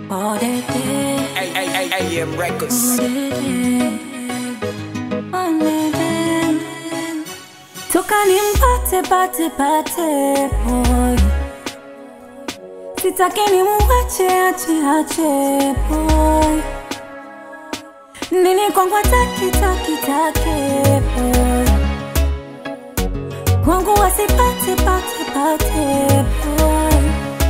all day day, AM Records. all day day, all day day. Toka nimpate pate pate boy, sitaki nimuache ache ache boy, nini kwangu taki taki taki boy, kwangu wasipate pate pate boy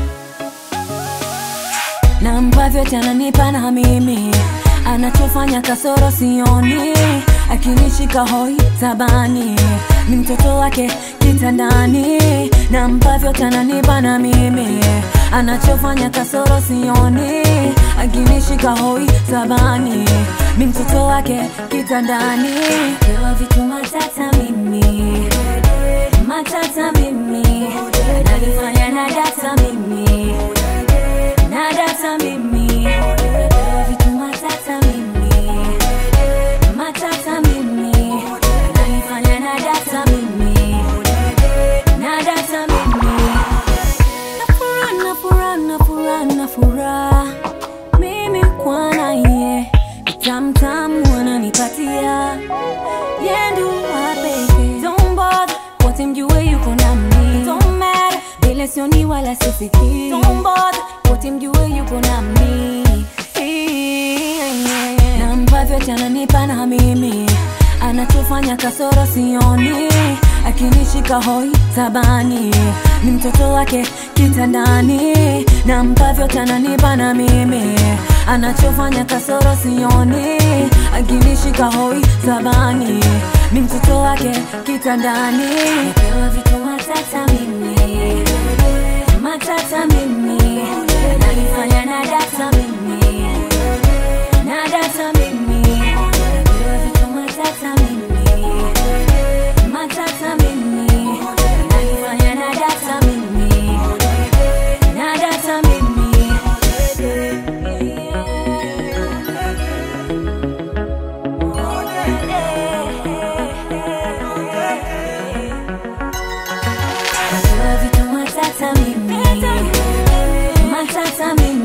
na ambavyo tananipa na mimi anachofanya kasoro sioni akinishika hoi tabani ni mtoto wake kitandani na ambavyo tananipa na mimi anachofanya kasoro sioni akinishika hoi tabani ni mtoto wake kitandani pewa vitu matata mimi matata mimi nalifanya na data mimi na data mimi Pewa vitu matata mimi matata mimi nanifanya na data mimi na data mimi nafura nafura nafura nafura mimi kwana ye tamtamu ananipatia yendu wapeke don't bother wote mjue yuko nami don't matter vile sioni wala sifiki don't bother wote mjue yuko nami na ambavyo tananipa na mimi anachofanya kasoro sioni akinishika hoi tabani ni mtoto wake kitandani na ambavyo tananipa na mimi anachofanya kasoro sioni akinishika hoi tabani ni mtoto wake kitandani napewa vitu matata mimi matata mimi nanifanya na data mimi na data mimi napewa vitu matata mimi matata mimi nanifanya na data mimi na data mimi Napewa vitu matata mimi matata mimi